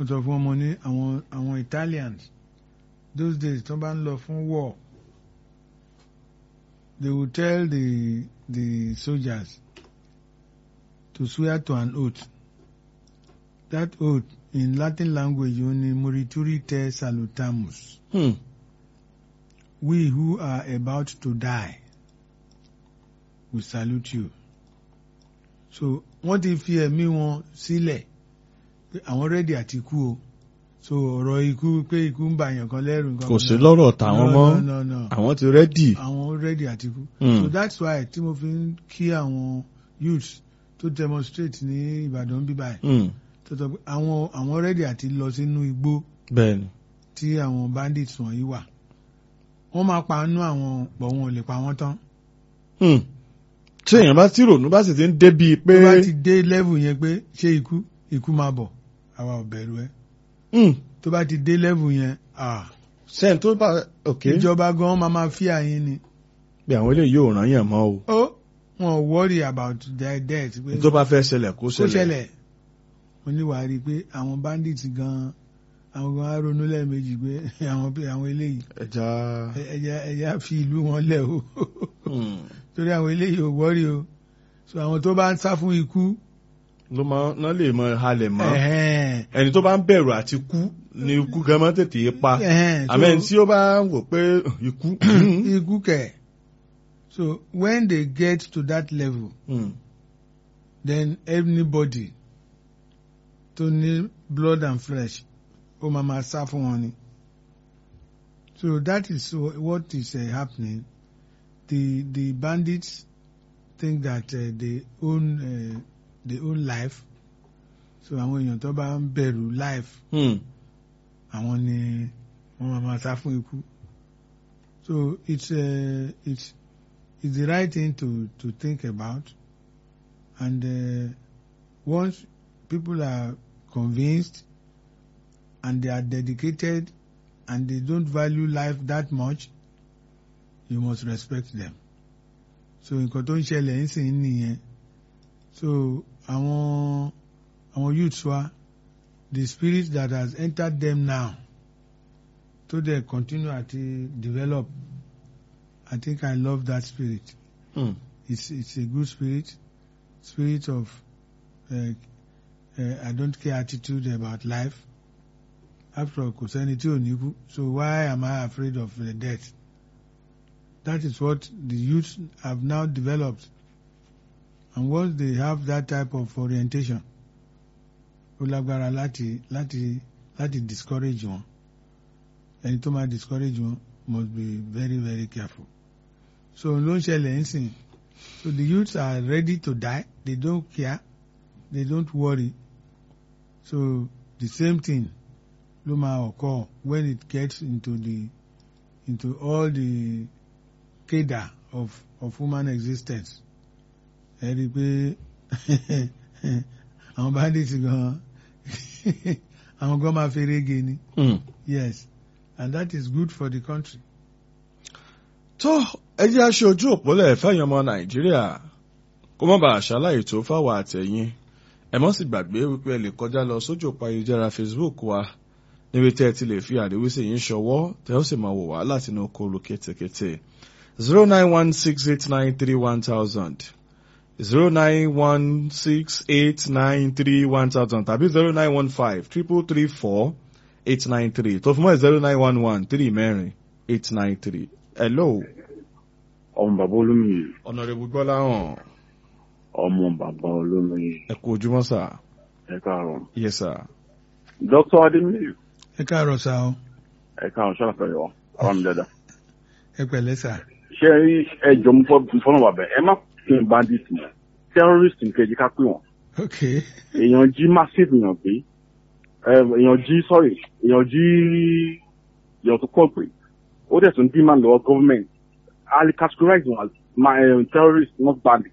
mo sọ fún ọmọ ní àwọn àwọn Italians those days tó bá ń lọ fún war they will tell the the soldiers to swear to an oath that oath in Latin language ó ní morituri te salutamus Hmm. we who are about to die we salute you so wọ́n ti fi ẹ̀mí wọn sílẹ̀ pé àwọn rẹ́dì àti kú o so ọ̀rọ̀ ikú pé ikú ń bà yàn kan lẹ́rù nǹkan kò kan sí náà. lọ́rọ̀ tàwọn No, mọ́ no, no, no. àwọn ti rẹ́dì. àwọn rẹ́dì àti kú Hmm. so that's why tí mo fi ń kí àwọn youths tó demonstrate ní Ìbàdàn bíbá ẹ̀ Hmm. tó sọ pé àwọn àwọn rẹ́dì àti lọ sínú igbó bẹ́ẹ̀ni. tí àwọn bandits wọ̀nyí wà wọ́n máa pa nú àwọn pọ̀ wọn ò lè pa wọ́n tán Hmm. tí èèyàn bá tí rònú bá sì ti ń débi pé. tó bá ti dé level yẹn pé ṣé ikú ikú máa bọ̀ àwa ò bẹ̀rù ẹ Hmm. tó bá ti dé level yẹn ah sẹ́yìn tó bá òkè. ìjọba gan máa máa fi àyín ni bí àwọn eléyìí yóò ràn yàn mọ́ o. ó wọn ò worry about their death pé tó bá fẹ́ ṣẹlẹ̀ kó kó ṣẹlẹ̀. ṣẹlẹ̀ mo ní wàá rí i pé àwọn bandits gan àwọn gan á ronú lẹ́ẹ̀mejì pé àwọn àwọn eléyìí ẹja. ẹ- ẹ̀yà ẹ̀yà fi ìlú wọn lẹ̀ o Hmm. torí àwọn eléyìí ò worry o so àwọn tó bá ń sá fún ikú ló máa ná lè mọ halẹ̀ mọ́. ẹ̀hẹ́n, ẹni tó bá ń bẹ̀rù àti kú ni ikú gan máa ń tètè pa. ẹ̀hẹ́n, so- àmọ́ ẹni tí ó bá ń wò pé ikú. ikú kẹ̀ so when they get to that level Hmm. then anybody tó ní blood and flesh ó máa ma sá fún wọn ni so that is wh- what is uh, happening the the bandits think that uh, they own uh, they own life so àwọn èèyàn tó bá ń bẹ̀rù life Hmm. àwọn ni wọ́n máa ma sá fún ikú so it's uh, it's it's the right thing to to think about and uh, once people are convinced and they are dedicated and they don't value life that much you must respect them so nǹkan tó ń ṣẹlẹ̀ ń sìn nìyẹn so àwọn àwọn youths wa the spirit that has entered them now to dey continue ati develop I think I love that spirit Hmm. it's it's a good spirit spirit of uh, uh, I don't care attitude about life after all kò sẹ́ni tí ò ní kú so why am I afraid of uh, death that is what the youth have now developed and once they have that type of orientation ó lágbára láti láti láti discourage wọn ẹni tó máa discourage wọn must be very very careful so ló ń ṣẹlẹ̀ ń sìn so the youths are ready to die they don't care they don't worry so the same thing ló máa occur when it gets into the into all the cadre of of human existence ẹ rí i pé àwọn bandits gan àwọn gan máa ferege ni Hmm. yes and that is good for the country. tó ẹ jẹ́ aṣọ ojú òpólẹ̀ fẹ́yìn ọmọ nàìjíríà kó má bàa ṣàlàyé tó fáwọn àtẹ̀yìn ẹ mọ́ sì gbàgbé wípé ẹ lè kọjá lọ sójú òpó ayélujára facebook wa níbi tẹ́ ẹ ti lè fi àríwísí yín ṣọwọ́ tẹ́ ó sì máa wò wá láti inú kólu kétékété zero nine one six eight nine three one thousand zero nine one six eight nine three one thousand tàbí zero nine one five triple three four eight nine three tó fún mọ́ zero nine one one three mẹ́rin eight nine three hello ọmọ bàbá olómìnir ọ̀nàrẹ́bù gbọ́láhàn ọmọ bàbá olómìnir ẹ kú ojúmọ́ sà ẹ káàárọ̀ yes sir dr ademir ẹ káàárọ̀ sá o ẹ káàárọ̀ ṣàlàfẹ yọ àwọn mi dada ẹ pẹ̀lẹ́ sá ṣé ẹ jọ mú fọnà bàbá ẹ má pè ní bandit mọ́ terrorist nkejì ká pè wọn ok èèyàn jí massive èèyàn gbé ẹ, èèyàn jí sorry èèyàn jí èèyàn tó pọ̀ pé ó dẹ̀ tún demand lọ́wọ́ government ali categorize wọn as ma- eh, terrorist not bandit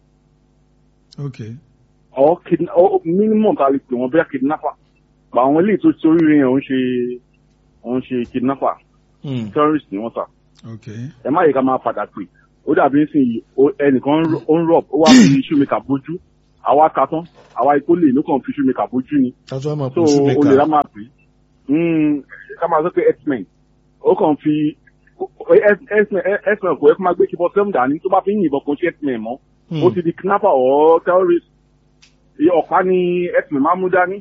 ok or kidna or minimum ta lè pè wọn bóyá kidnapper but àwọn eléyìí tó ti oríire yẹn ò ń ṣe ò ń ṣe kidnapper Hmm. terrorist ni wọ́n sà ok ẹ má yẹ ká máa padà pè ó dàbí nísìnyí ó- ẹnìkan ń ro- ó ń rọp ó wá fi shoemaker bójú àwa ka tán àwa ikó lè ló kàn fi ṣúmi kà bójú ni kájọ́ àmọ́ so kò sí mi o lè ra ká máa pè é ká máa sọ pé x-men ó kàn fi x-men x-men kò yẹ kó máa gbé kíbọ sẹ́mu dání tó bá fi ń yìnbọn kò ń ṣe x-men mọ́ ó ti di kidnapper or terrorist Iye ọ̀pá ni x-men máa mú dání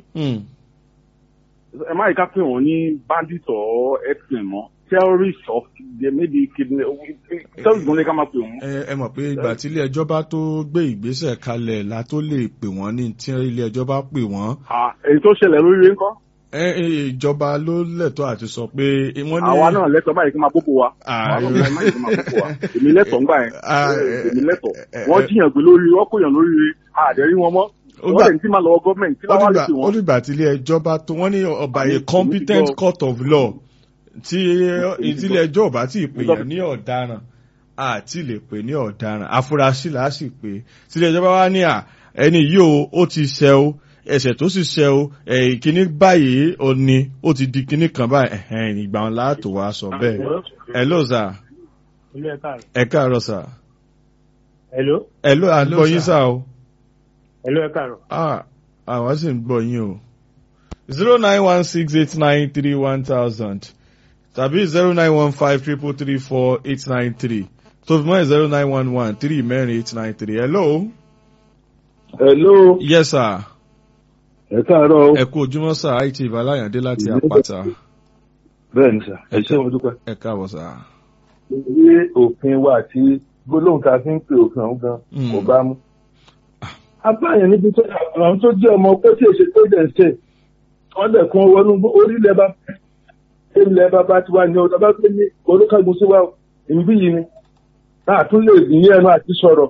ẹ má yìí ká pè wọ́n ní bandit or x-men mọ́ terrorist of they may be kidnap terrorist gan ni ká máa pè wọ́n. ẹ ẹ mọ̀ pé ìgbà tí ilé ẹjọ́ bá tó gbé ìgbésẹ̀ kalẹ̀ la tó lè pè wọ́n ní tí ilé ẹjọ́ bá pè wọ́n Ah, èyí tó ṣẹlẹ̀ lórí rẹ̀ ńkọ́ ẹ ẹ, ìjọba ló lẹ́tọ̀ọ́ àti sọ pé wọ́n ní àwa náà lẹ́tọ̀ọ́ báyìí kí n máa bóbó wa Ah, àwa náà báyìí kí n máa bóbó wa èmi lẹ́tọ̀ọ́ ńgbà yẹn Ah, èmi lẹ́tọ̀ọ́ eh, wọ́n eh, jiyàn gbé lórí wọ́n kóyàn lórí rẹ̀ àdẹ̀rí wọn mọ́ Ó wọ́n gbà- lè ní tí máa lọ́wọ́ gọ́ọ̀mẹ̀ntì tí ó láwọn lè dìgbà pè ó wọ́n. dìgbà tí ilé ẹjọ́ bá tó wọ́n ní ọba a Àmì- competent èmi ti gbọ́. court of law tí ti ìdílé gbọ́. ẹjọ́ ò bá tí ì pè Mo gbọ́. yàn ní ọ̀daràn àti lè pè ní ọ̀daràn afurasí là á sì pé tílé ẹjọ́ bá wá ní à ẹni yìí o ó ti ṣẹ o ẹ̀ṣẹ̀ tó sì ṣẹ o ẹ̀ kíní báyìí ó ní ó ti di kíní kan báyìí ẹ̀hẹ́n ìgbà wọn láàtò wá sọ bẹ́ẹ̀ hello sir Hello, ẹ káàárọ̀. ẹ káàárọ̀ sir Hello, hello à ń Hello, gbọ́ yín sir. sá o. hello, ẹ káàárọ̀. Ah, àwọn sì ń gbọ́ yín o. zero nine one six eight nine three one thousand tàbí zero nine one five triple three four eight nine three tó fi mọ́ zero nine one one three mẹ́rin eight nine three. Hello. Hello, Yes sir. ẹ káàárọ̀ o. Ẹ kú ojúmọ́ sir IT Ìbáláyàndé láti Àpáta. Bẹ́ẹ̀ ni sà, ẹ ṣé mo dúpẹ́. Ẹ káàbọ̀ sir. Ilé òfin wa àti gbólóhùn tá a fi ń pe òfin ọ̀hún gan Mm. kò bá mú. Abáyẹn níbi tó àwọn tó jẹ́ ọmọ ọkọ tí èsè tó dẹ̀ ń ṣe, wọ́n dẹ̀ kún wọnú orílẹ̀ bá ilẹ̀ bàbá tiwa ní ọ̀dọ́ bá gbé ní olúkàgùn sí wa ìbí yìí ni. Náà tún lè ní ẹnu àti sọ̀rọ̀.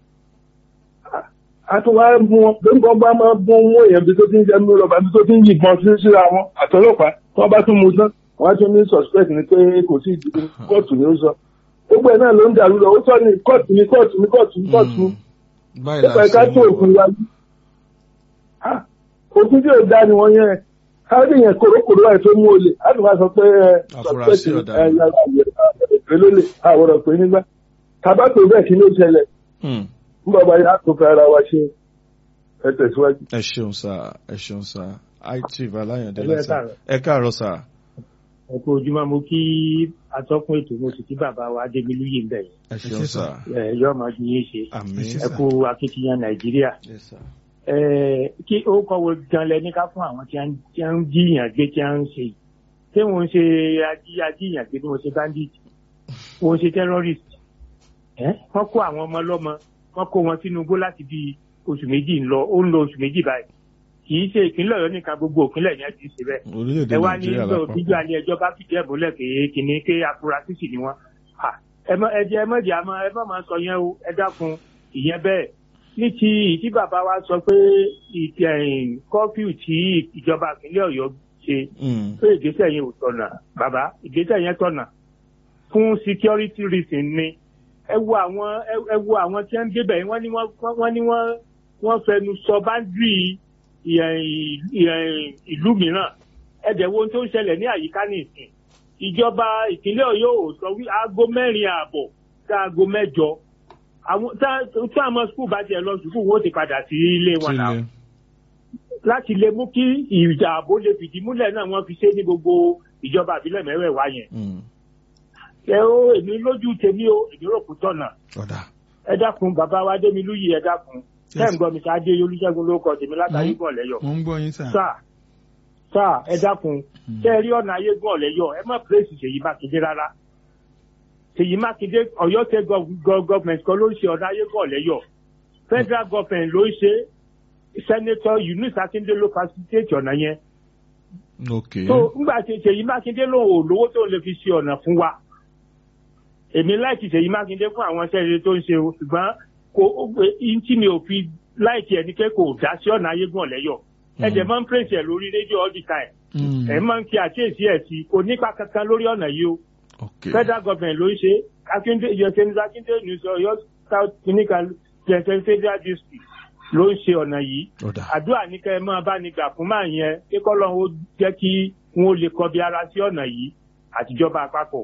A tún wá mú wọn, bí nǹkan bá máa mú mú èèyàn bí tó ti ń jẹ́ mú lọ́ba bí tó ti ń yìnbọn sí síra wọn àtọlọ́pàá tí wọ́n bá tún mú tán wọ́n á tún ní suspect ni pé kò sí ìdíje kóòtù ni ó sọ. Gbogbo ẹ̀ náà ló ń dàrú lọ, ó tọ́ ni kóòtù ni kóòtù ni kóòtù ni kóòtù ni. Mm. Báyìí Nípa la ẹ̀ka ṣe tó ń òfin wa yìí. Ah, Òfin tí ò dá ni wọ́n yẹn. Káwé yẹn kòrókòró ẹ̀ tó mú olè. A tún máa sọ pé ẹ Afurasí suspect ni ọ̀daràn. ẹ yàrá ìwé lólè àwòrán pé nígbà. Tàbá tó bẹ́ẹ̀ kí ló ṣẹlẹ̀? Mm. ń bọ̀ báyìí á tó fẹ́ ara wa ṣe ẹ tẹ̀síwájú. Ẹ ṣeun sir. Ẹ ṣeun sir. IT Ìbáláyàndé Hello, ẹ láti káàárọ̀. Ẹ káàárọ̀ sir. Ẹ kú ojúmọ́ mo kí atọ́kùn ètò mo sì kí bàbá wa Adémilúyè ń bẹ̀ yẹn. Ẹ ṣeun ṣé, sir. Ẹ yọ ọmọ ju yín ṣe. Àmín. Ẹ ṣé, Ẹ sir. kú akitiyan Nàìjíríà. Yes sir. Ẹ kí ó kọ́wé gan lẹ ní ká fún àwọn tí wọ́n tí wọ́n ń jíyàn gbé tí wọ́n ń ṣe. Ṣé wọ́n ń ṣe ají ajíyàn gbé bí wọ́n ṣe bandit? Wọ́n ń ṣe terrorist? Ẹ wọ́n kó àwọn ọmọ lọ́mọ wọ́n kó wọn sínú igbó láti bí oṣù méjì ń lọ ó ń lọ oṣù méjì báyìí. Kì í ṣe ìpínlẹ̀ Ọ̀yọ́ nìkan gbogbo ìpínlẹ̀ yẹn ti ṣe bẹ́ẹ̀ Orílẹ̀-èdè ẹ wá ní Nàìjíríà ìgbà lápapọ̀. òbíjú alẹ́ ẹjọ́ bá fìdí ẹ̀ múlẹ̀ pé kìnní ké afurasí sì ni wọ́n. À, ẹ mọ ẹ jẹ́ ẹ mọ̀jẹ̀ àmọ́ ẹ má máa sọ yẹn o ẹ dákun ìyẹn bẹ́ẹ̀. ní ti ìdí bàbá wa sọ pé ìtì ẹ̀yìn kọ́fíù tí ìjọba ìpínlẹ̀ Ọ̀yọ́ ṣe Mm. pé ìgbésẹ̀ yẹn ò tọ̀nà bàbá ìgbésẹ̀ yẹn tọ̀nà fún security reason ni ẹ wo àwọn ẹ- ẹ wo àwọn tí wọ́n ń débẹ̀ yẹn wọ́n ní wọ́n wọ́n ní wọ́n wọ́n fẹnu sọ báńdírì ìlú mìíràn ẹ̀dẹ̀ wo ohun tó ń ṣẹlẹ̀ ní àyíká nìsín ìjọba ìpínlẹ̀ Ọ̀yọ́ ò sọ wí aago mẹ́rin ààbọ̀ sí aago mẹ́jọ àwọn tá- tí àwọn skul bá tiẹ̀ lọ sùkúù wọ́n ti padà sí ilé wọn náà Sílẹ̀. láti lè mú kí ìjà ààbò lè fìdí múlẹ̀ náà wọ́n fi ṣe ní gbogbo ìjọba àbílẹ̀ mẹ́wẹ̀ẹ̀wá yẹn. Mm. ẹ ó èmi lójú tèmi o èmi rò kó tọ̀nà Ọ̀dà. ẹ dákun bàbá wa Adémilúyì ẹ dákun Yes. tẹ́ ń gbọ́ mi ká dé Olúṣẹ́gun ló kọ tèmi látàrí Mm. bọ̀ lẹ́yọ̀ mo ń gbọ́ yín sà. sáà sáà ẹ dákun tẹ́ ẹ rí ọ̀nà ayé gbọ́ lẹ́yọ̀ ẹ má pèsè Ṣèyí Mákindé rárá Ṣèyí Mákindé Ọ̀yọ́ state gov- gov- government kan ló ń ṣe ọ̀nà ayé gbọ́ lẹ́yọ̀ federal government ló ń ṣe senator Yunus Akinde ló facilitate ọ̀nà yẹn Ok. so ngbà tí Ṣèyí Mákindé lòun ò lówó tó lè fi ṣe ọ̀nà fún wa èmi láìkì Ṣèyí Mákindé fún àwọn iṣẹ́ rere tó ń ṣe o ṣùgbọ́n kò ihun tí mi ò fi láìkì ẹni pé kò dá sí ọ̀nà ayégun ọ̀lẹ́yọ̀ ẹ dẹ̀ máa ń pèsè ẹ̀ lórí rédíò all the time Mm. ẹ máa ń fi àkíyèsí ẹ̀ sí kò nípa kankan lórí ọ̀nà yìí o Ok. federal government ló ń ṣe Akíndé yọ̀sẹ̀ni Akíndé news Ọ̀yọ́ south clinical jẹ̀sẹ̀ federal district ló ń ṣe ọ̀nà yìí Ọ̀dà. àdúrà ní kẹ́ ẹ máa bá ní gbà fún máa yẹn kí kọ́lọ́run ó jẹ́ kí wọ́n lè kọbi ara sí ọ̀nà yìí àtijọba àpapọ̀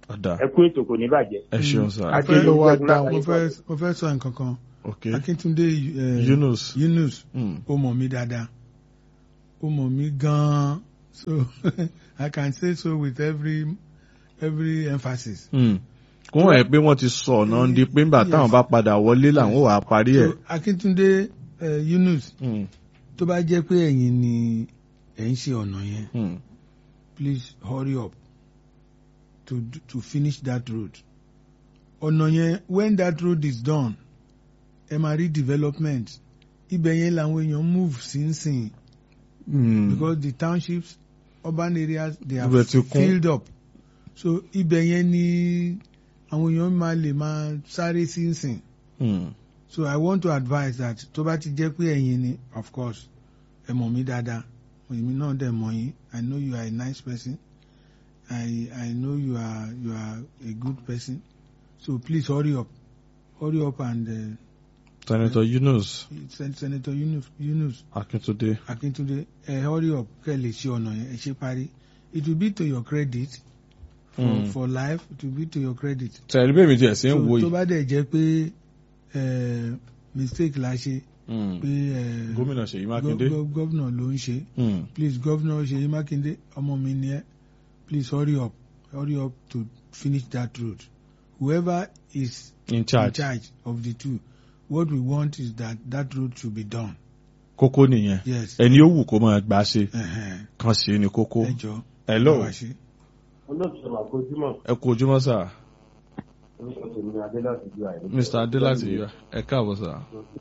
ọ̀dà ẹ kú ètò kò ní bàjẹ́. ẹ ṣeun sà Àti fẹ́- ló wá mo dá fẹ́ mo fẹ́ sọ nǹkan kan ok Akíntúndé eh, Yunus Yunus mm. ó mọ̀ mí dáadáa ó mọ̀ mí gan-an so I can say so with every every emphasis. Mm. kó wọ́n ẹ̀ pé wọ́n ti sọ ọ̀nà di pé ńgbà táwọn bá padà wọlé làwọn wà á parí ẹ̀. so Akíntúndé eh, Yunus Mm. tó bá jẹ́ pé ẹ̀yin ni ẹ̀ ń ṣe ọ̀nà yẹn Mm. please hurry up to to finish that road ọ̀nà yẹn when that road is done ẹ máa rí development ibẹ̀ yẹn làwọn èèyàn move sínsìn Mm. because the townships urban areas they Ibẹ̀ have ti kún. filled up so ibẹ̀ yẹn ni àwọn èèyàn máa lè máa sáré sínsìn Mm. so I want to advise that tó bá ti jẹ́ pé ẹ̀yin ni of course ẹ mọ̀ mí dáadáa èmi náà dẹ̀ mọ̀ yín I know you are a nice person I I know you are you are a good person so please hurry up hurry up and uh, Senator Yunus Sen Senator Yunus Yunus Akíntúndé. Akintunde ẹ hurry up kẹ́ lè ṣe ọ̀nà yẹn ẹ ṣe parí it will be to your credit for, Mm. for life it will be to your credit tẹ̀lé bẹ́ẹ̀ mi tiẹ̀ sí ń so wo tó yìí. bá dẹ̀ jẹ́ pé eh, mistake la ṣe Mm. pé eh, gómìnà Ṣèyí Mákindé. gov- gov- governor ló ń ṣe Mm. please governor Ṣèyí Mákindé ọmọ mi ni ẹ please hurry up hurry up to finish that road whoever is in in charge. charge of the two what we want is that that road should be done kókó nìyẹn. yes ẹni ó wù kó máa gbà ṣe ẹhẹn, kan ṣe ni kókó. ẹ jọ hello bá wa ṣe. olóòtú ọmọ àkójúmọ́ ẹ kú ojúmọ́ sà orúkọ tèmi adéláti ju àìrí. Mr. Adélàtì ẹ káàbọ̀ sà.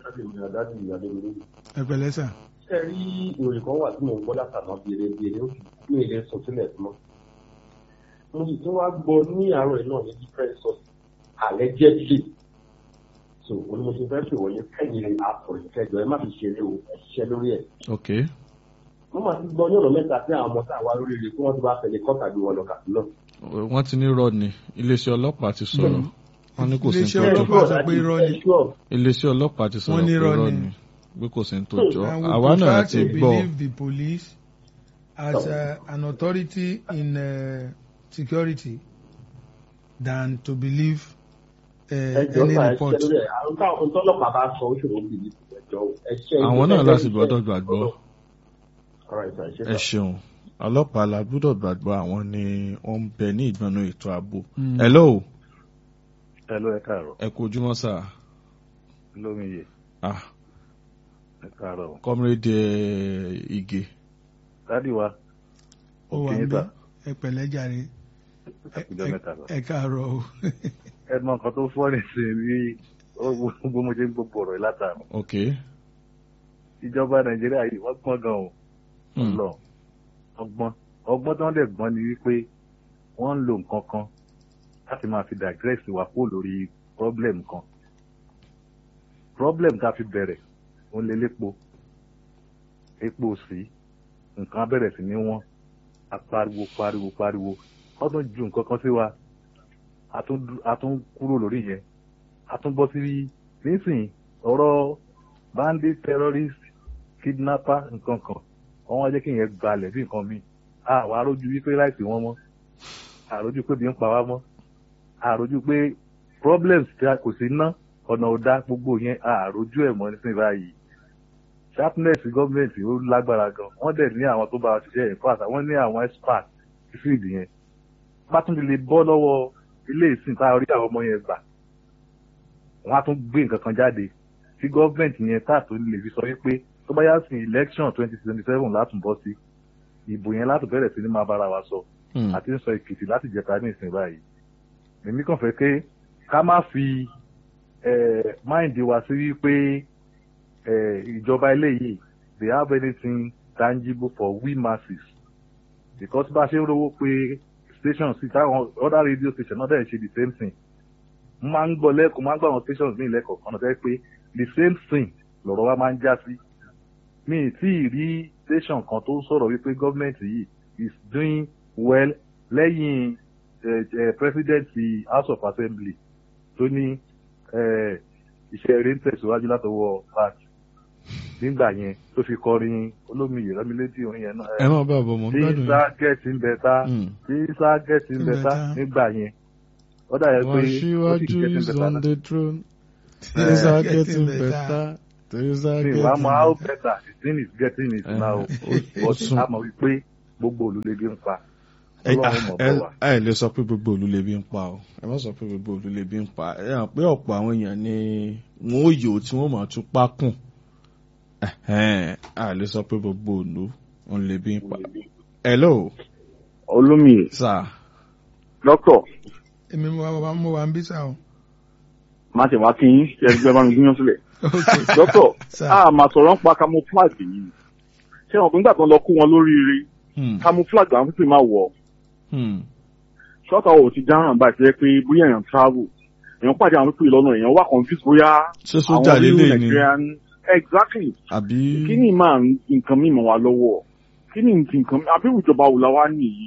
ẹ pẹ̀lẹ́ sà ṣe rí ìròyìn kan wà tí mò ń gbọ́ látàná bèrèbèrè ó fi mí ilé sọ sílẹ̀ fún mọ́. mo sì tún wá gbọ́ ní àárọ̀ yìí náà ní different source allegedly. so òní mo ṣe fẹ́ pè wọ́n yẹn kẹ́yìn àpòrìn kẹjọ ẹ má fi ṣeré o ẹ ṣiṣẹ́ lórí ẹ̀. ok mo máa ti gbọ́ ní ọ̀nà mẹ́ta tí àwọn ọmọ tá a wá lórí rẹ̀ kí wọ́n ti bá fẹ̀lẹ̀ kọ́ta gbé wọn lọ kàdúnà. wọ́n ti ní rọ ni iléeṣẹ́ ọlọ́pàá ti sọ̀rọ̀ wọ́n ní kò sí ní Iléeṣẹ́ tó jọ ọlọ́pàá sọ pé irọ́ ni. iléeṣẹ́ ọlọ́pàá ti sọ̀rọ̀ Wọ́n ní pé irọ́ rọ ni. ni pé kò sí ní tó jọ and we àwa náà prefer ti to gbọ́ believe the police as uh, an authority in uh, security than to believe uh, ẹjọ́ any máa ṣiṣẹ́ report. lórí ẹ̀ àwọn táwọn tọ́lọ́pàá bá sọ ó ṣòro bìbí ẹjọ́ ẹṣẹ́ àwọn náà láti gbọ́dọ̀ gbàgbọ́ ẹ ẹ ṣeun ọlọ́pàá la gbọ́dọ̀ gbàgbọ́ àwọn ni wọ́n ń bẹ ní ìgbọ̀nà ètò ààbò Mm. hello Hello, ẹ káàárọ̀. ẹ kú ojúmọ́ sà Lómiyè, ah ẹ káàárọ̀. comrade eh, Ige Dádì wa, ó wà kí ń yín bẹ sà. ẹ pẹ̀lẹ́ jàre ẹ kújọ́ mẹ́ta lọ. ẹ káàárọ̀ o Ẹ mọ nǹkan tó fọ́ nìsín bí ó gbogbo mo ṣe ń gbogbo ọ̀rọ̀ yìí látàrọ̀. ok Ìjọba Nàìjíríà yìí wọ́n gbọ́n gan o. Mm. Lọ ọgbọ́n. Ọgbọ́n tí wọ́n dẹ̀ gbọ́n ni wípé wọ́n ń lo nǹkan kan láti máa fi digress wa kó lórí problem kan. Problem tá a fi bẹ̀rẹ̀ òun lè lépo. Epo sí nǹkan á bẹ̀rẹ̀ sí ní wọ́n. A pariwo pariwo pariwo. Wọ́n tún ju nǹkan kan sí wa. A tún dú- a tún kúrò lórí yẹn. A tún bọ́ sí nísìnyí ọ̀rọ̀ bandit terrorist kidnapper nǹkan kan wọ́n wá jẹ́ kí yẹn gbalẹ̀ bí nǹkan mi àwọn arójú wípé láìsí wọn mọ́ àrójú pé bí ń pa wá mọ́ àrójú pé problems tí a kò sí ná ọ̀nà ọ̀dá gbogbo yẹn àrójú ẹ̀ mọ́ nísìnyí báyìí sharpness gọ́ọ̀mẹ̀ntì ó lágbára gan wọ́n dẹ̀ ní àwọn tó bá wa ṣiṣẹ́ in fact wọ́n ní àwọn expert sí field yẹn pátúndì lè bọ́ lọ́wọ́ ilé ìsìn tá a rí àwọn ọmọ yẹn gbà wọ́n á tún gbé nǹkan kan jáde tí gọ́ọ̀mẹ̀ntì yẹn tá a tó lè fi sọ wípé tó bá yá sí election twenty twenty seven látún bọ́ sí ìbò yẹn látún bẹ̀rẹ̀ sí ní máa bára wa sọ Mm. àti ń sọ èkìtì láti jẹta ní ìsìn báyìí èmi kàn fẹ́ pé ká má fi máìndì wa sí wípé eh, ìjọba eléyìí they have anything tangible for we masses because bá a ṣe ń rówó pé station sí táwọn other radio station náà dẹ̀ ṣe the same thing mo máa ń gbọ́ lẹ́kọ̀ọ́ máa ń gbọ́ àwọn stations ní ìlẹ́kọ̀ọ́ kan náà tẹ́ pé the same thing lọ̀rọ̀ wa máa ń já sí mi ì tí ì rí station kan tó sọ̀rọ̀ wípé gọ́ọ̀mẹ̀ntì yìí is doing well lẹ́yìn eh, eh, president ti house of assembly tó ní eh, iṣẹ́ eré ń tẹ̀síwájú látọwọ́ pat nígbà yẹn tó fi kọrin olómiyè rámilétí orin yẹn náà. ẹ máa bá bọ̀ mọ́ tí gbádùn yín. sáà gẹ̀ẹ́tì ń bẹ tá Mm. tí sáà gẹ̀ẹ́tì ń Ń bẹ bẹ tá tá. nígbà yẹn ó dà yẹ pé ó sì Aṣíwájú getting is better on náà. the throne. Eh, Things are getting getting better. better. Things are mi getting wàá mọ how better. better the thing is getting it Eh, now ó- ó but sún. a mọ̀ wípé gbogbo olùlébi ń pa ẹ ọlọ́run mọ̀ ẹ bọ̀ wá. ẹ lè sọ pé gbogbo òlu lè bí ń pa o ẹ má sọ pé gbogbo òlu lè bí ń pa ẹ hàn pé ọ̀pọ̀ àwọn èèyàn ni wọn ò yòó tí wọ́n máa tún pákùn Ẹhẹ́n, a lè sọ pé gbogbo òlu òun lè bí ń pa. hello olómi sir dókítà èmi mo wà mo wà ń bí sá o. má ṣe wá kí yín ṣe ẹgbẹ́ bá mi gúnyán sílẹ̀. ok dókítà Sir. a máa sọ̀rọ̀ ń pa camouflage yìí ṣé wọn nígbà tó ń lọ kó wọn lóríire Hmm, camouflage àwọn pípé máa wọ̀ hmm, ṣọ́ọ̀tà ò ti dáràn báyìí ṣe pé bóyá èèyàn travel èèyàn pàdé àwọn pípé lọ́nà èèyàn wà confused bóyá ṣé sójà real lélẹ̀ ni Nigerian exactly àbí kí ni máa ń nǹkan mímọ́ wa lọ́wọ́ kí ni nǹkan àbí ìjọba wò la wá nìyí.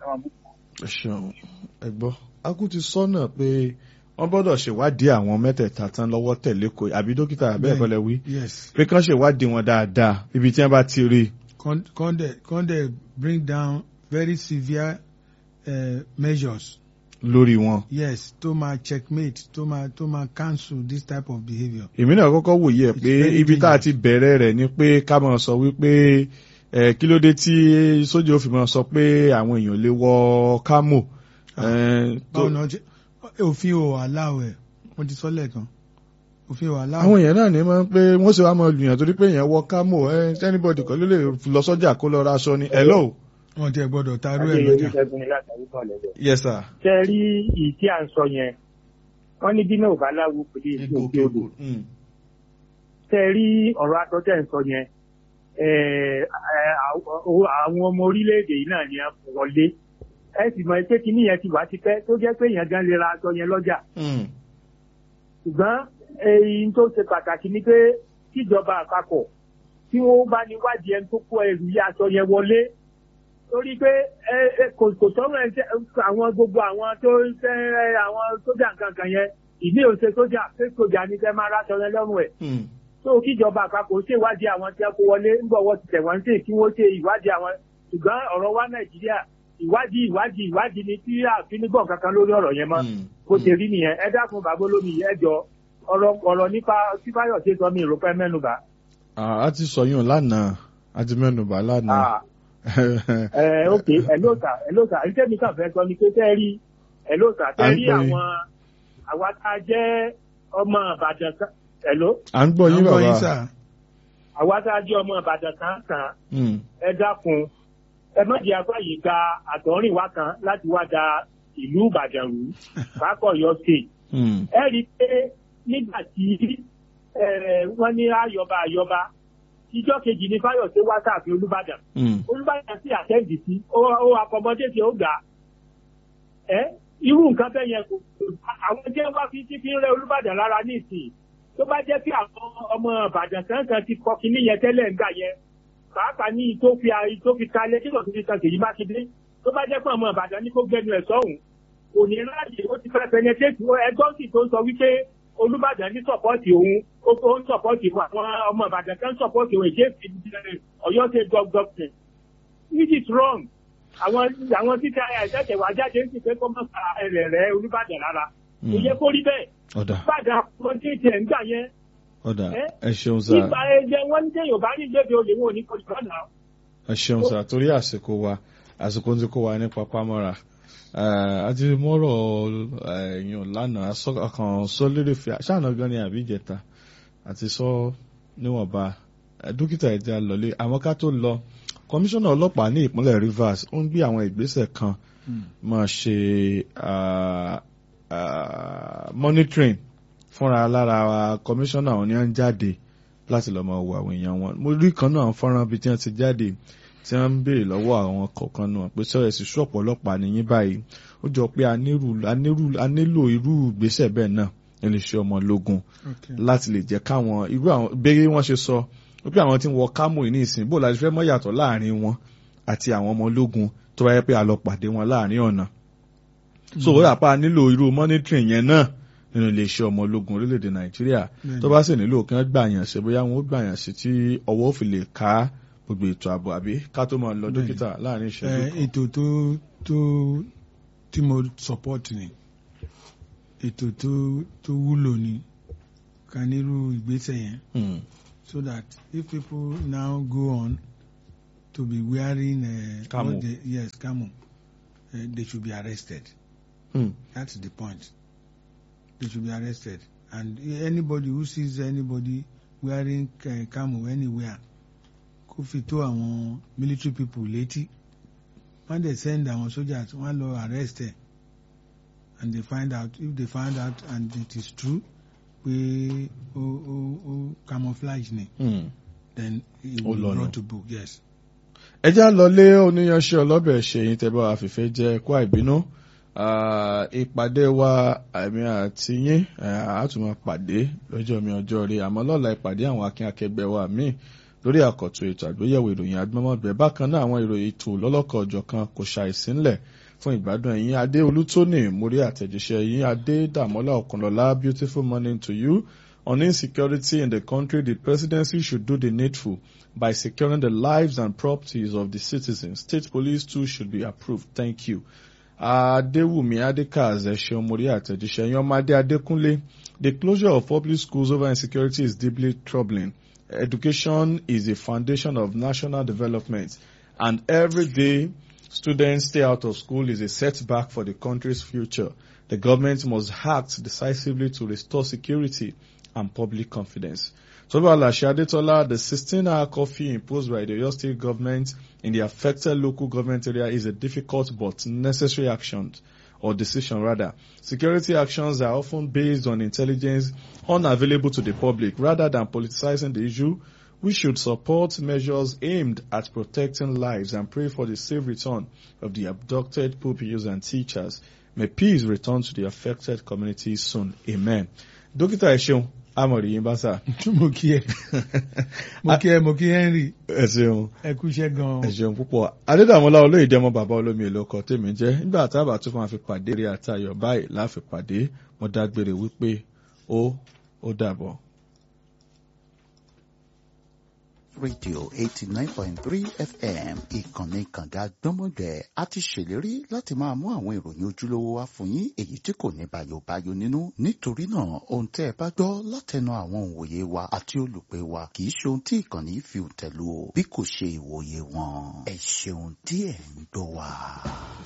ẹ ṣeun ẹ gbọ́ akú ti sọ́nà pé wọ́n gbọ́dọ̀ ṣèwádìí àwọn mẹ́tẹ̀ẹ̀ta tán lọ́wọ́ tẹ̀lé kò àbí dókítà bẹ́ẹ̀ kọ́ lẹ wí yes pé kán ṣèwádìí wọn dáadáa ibi tí wọ́n bá ti rí i. con con dey con dey bring down very severe uh, measures lórí wọn. yes to ma checkmate to ma to ma cancel this type of behaviour. èmi náà kọ́kọ́ wòye ẹ̀ It's pé very ibi tá a dangerous. ti bẹ̀rẹ̀ rẹ̀ ni pé ká máa sọ wípé ẹ̀ kí ló dé tí sójà ó fi máa sọ pé àwọn èèyàn lè wọ kámò. ẹ̀, tó- báwo náà ṣe òfin ò aláwọ̀ ẹ̀ mo ti sọ lẹ́ẹ̀kan òfin ò àwọn aláwọ̀ èèyàn náà ní máa ń pé wọ́n sì wá máa lùyàn torí pé èèyàn wọ kámò ẹ̀ anybody kan ló lè lọ sọ́jà kó lọ ra aṣọ ni. hello. wọn ti ẹ̀ gbọ́dọ̀ tarú ẹ̀ adéyẹ lọ́jà. oníṣègùn ni látàrí kan lẹ́lẹ̀. yes sir. ṣe rí ìyí tí à ń sọ yẹn wọ́n ní bí náà ò bá láwo kò lè sí òkè odò Mm. ṣe rí ọ̀rọ̀ aṣọ tẹ̀ ń sọ yẹn eh, eh, àwọn àwọn ọmọ orílẹ̀-èdè yìí náà ni a wọlé ẹ sì mọ̀ pé kíní yẹn ti wá ti pẹ́ tó jẹ́ pé èèyàn gan lè ra aṣọ yẹn lọ́jà Mm. ṣùgbọ́n èyí tó ṣe pàtàkì ni pé kíjọba àpapọ̀ tí wọ́n bá ní wádìí ẹni tó kó ẹrù yí aṣọ yẹn wọlé torí pé ẹ ẹ kò kò sọ́run ẹ ṣe- àwọn gbogbo àwọn tó ń fẹ́ àwọn sójà nǹkan yẹn ìdí òṣè sójà pé sójà ní fẹ́ máa ráṣọ yẹn lọ́rùn ẹ̀ Mm. tó kíjọba àpapọ̀ ṣèwádìí àwọn tí wọ́n kó wọlé ń bọ̀ wọ́n ti tẹ̀ wọ́n sí kí wọ́n ṣe ìwádìí àwọn ṣùgbọ́n ọ̀rọ̀ wa nàìjíríà ìwádìí ìwádìí ìwádìí ni tí àfi nígbọ̀n kankan lórí ọ̀rọ̀ yẹn mọ́ Mm. bó ṣe rí nìyẹn ẹ dákun bàbá olómi yìí ẹ jọ ọ̀rọ̀ ọ̀rọ̀ nípa tí Fáyọ̀ṣe sọ mi ìrò pẹ́ mẹ́nuba. Ah, a ti sọ yún lánàá a ti mẹ́nubà lánàá. ẹ ok ẹ ló sà ẹ ló sà ẹ tẹ́mi kàn fẹ́ sọ ni pé tẹ́ rí ẹ ló sà À tẹ́ ń rí gbọ́ yín. àwọn àwa tá a jẹ́ ọmọ Ìbàdàn kan ẹ ló à ń gbọ́ yín Àwọn bàbá. sà àwa tá a jẹ́ ọmọ Ìbàdàn kan kan Mm. ẹ dákun ẹ má jẹ́ afáyè gba àtọ̀rìnwá kan láti wá da ìlú Ìbàdàn rú Fákọ̀yọ̀ state Mm. ẹ rí i pé nígbà tí eh, wọ́n ní ayọba ayọba ìjọ kejì ní Fáyọ̀ṣe wá sáàfin Olúbàdàn Mm. Olúbàdàn sì àtẹ́ǹdì sí ó ó akọmọdé tí ó gbà á ẹ irú nǹkan bẹ́ẹ̀ yẹn kò àwọn jẹ́ wá fi tí fi ń rẹ Olúbàdàn lára ní ìsìn tó bá jẹ́ pé àwọn ọmọ Ìbàdàn kankan ti kọ kínní yẹn tẹ́lẹ̀ ń gbà yẹn pàápàá ní tó fi tó fi kalẹ̀ kí lọ́sùn fi kan Ṣèyí Mákindé tó bá jẹ́ pé ọmọ Ìbàdàn ní kó gbẹnu ẹ̀ sọ́hùn kò ní láàyè ó ti fẹ́ penetrate ẹgbọ́n sì tó ń sọ wípé Olúbàdàn ní sọ̀pọ́ọ̀tì òun ó ó ń sọ̀pọ́ọ̀tì àwọn ọmọ Ìbàdàn kan sọ̀pọ́ọ̀tì òun èjé Ọ̀yọ́ ṣe gọ́gọ́gọ́ which is wrong àwọn àwọn títí ẹ̀sẹ̀tẹ̀ wá jáde ń sì pé kó má fa ẹ̀rẹ̀ rẹ̀ Olúbàdàn lára kò yẹ kó rí bẹ́ẹ̀ ọ̀dà Ìbàdàn àwọn tí ì ń gbà yẹn ọ̀dà Eh? ẹ ṣeun sá nípa ẹgbẹ́ wọn ní sẹ́yìn ò bá ní gbèbè olè wọn ò ní kọjú lọ́nà. ẹ ṣeun sá torí àsìkò wa àsìkò tí kò wá ní papámọ́ra àti mọ́rọ̀ ẹ̀yìn lánàá sọ- kan sọ lérè fi ṣáàna gan ni àbí ìjẹta àti sọ níwọ̀nba Eh, dókítà ẹ̀jẹ̀ lọ́lé àwọn ká tó lọ kọmíṣánná ọlọ́pàá ní ìpínlẹ̀ Rivers ó ń gbé àwọn ìgbésẹ̀ kan máa ṣe ah, ah, monitoring fúnra lára kọmíṣánná àwọn ni wọ́n ń jáde láti lọ́ọ́ máa wo àwọn èèyàn wọn mo rí kan náà àwọn fọ́nrán bíi tí wọ́n ti jáde tí wọ́n ń béèrè lọ́wọ́ àwọn kọ̀ọ̀kan náà pé sọ́yẹ̀ sí ṣọ́ọ̀pù ọlọ́pàá nìyí báyìí ó jọ pé a nírú- a nírú- a nílò irú ìgbésẹ̀ bẹ́ẹ̀ náà nílé iṣẹ́ ọmọ ológun okay. láti lè jẹ́ káwọn irú àwọn béèrè wọ́n ṣe sọ wípé àwọn tí ń wọ kámò yìí ní ìsìn bó la ṣe fẹ́ mọ̀ yàtọ̀ láàrin wọn àti àwọn ọmọ ológun tó bá yẹ pé a lọ pàdé wọn láàrin ọ̀nà so ó rà pa nílò irú monitoring yẹn náà nínú iléeṣẹ́ ọmọ ológun orílẹ̀-èdè nàìjíríà tó bá sì nílò kí wọ́n gbàyàn sí bóyá wọn ó gbàyàn sí tí ọwọ́ ò fi lè ká gbogbo ètò ààbò àbí ká tó máa lọ Bẹ́ẹ̀ni. dókítà láàrin ìṣẹ́jú Eh, kan. ètò tó tó tí mo support ni ètò tó tó wúlò ni ká nírú ìgbésẹ̀ yẹn Hmm. so that if people now go on to be wearing uh, Camo. what they, yes camo uh, they should be arrested Hmm. that's the point they should be arrested and anybody who sees anybody wearing uh, camo anywhere kó fi tó àwọn military people létí wọ́n dey send àwọn soldiers wọ́n lọ arrest ẹ̀ and they find out if they find out and it is true pé ó ó ó camouflage ni Hmm. then it Ó will lọ be nù. brought to book yes. ẹ já lọlé oníyanṣẹ́ ọlọ́bẹ̀ ṣèyí tẹ́ bá wa fìfẹ́ jẹ́ kó àìbínú Ah, ìpàdé wa àmì àti yín ah, a tún máa pàdé lọ́jọ́ mi ọjọ́ rí àmọ́ lọ́la ìpàdé àwọn akin akẹgbẹ́ wa míì lórí àkọ́tún ètò àgbéyẹ̀wò ìròyìn agbọ́mọ̀gbẹ́ bákan náà àwọn ìròyìn ètò lọ́lọ́kọ̀ ọ̀jọ̀kan kò ṣàìsí ńlẹ̀ fún ìgbádùn ẹ̀yin adé olútóní mórí àtẹ̀jíṣẹ́ yín adé dàmọ́lá ọ̀kànlọ́lá beautiful morning to you on insecurity in the country the presidency should do the needful by securing the lives and properties of the citizens state police too should be approved thank you adéwùmí adékaz ẹ̀ṣẹ̀ mórí àtẹ̀jíṣẹ́ yín ọmọdé adékúnlé the closure of public schools over insecurity is deeply troubling education is a foundation of national development and every day students stay out of school is a setback for the country's future. The government must act decisively to restore security and public confidence. Toba Alashe Adetola, the 16-hour curfew imposed by the Oyo State government in the affected local government area is a difficult but necessary action or decision rather. Security actions are often based on intelligence unavailable to the public rather than politicizing the issue. We should support measures aimed at protecting lives and pray for the safe return of the abducted pupils and teachers. May peace return to the affected communities soon. Amen. Dókítà ẹ ṣeun, Amọ̀rì yín bá sà. mo kí ẹ mo kí ẹ mo kí henry Ẹ ṣeun. ẹ kú iṣẹ́ gan-an. Ẹ ṣeun púpọ̀. Adédàmọ́lá olóyèdè ọmọ bàbá olómi èlò ọkọ̀ tèmi jẹ́. Nígbà tábà tún máa fi pàdé rí àtayọ̀ báyìí láfi pàdé. Mo dágbére wípé ó ó dàbọ̀. rédíò eighty nine point three fm ìkànnì kànga gbọ́mọgbẹ́ a ti ṣèlérí láti máa mú àwọn ìròyìn ojúlówó wá fún yín èyí tí kò ní bayobayo nínú nítorí náà ohun tẹ́ ẹ bá gbọ́ látẹnu àwọn òǹwòye wa àti olùpẹ̀ wa kì í ṣe ohun tí ìkànnì fi tẹ̀lú o bí kò ṣe ìwòye wọn ẹ ṣeun tí ẹ̀ ń gbọ́ wa.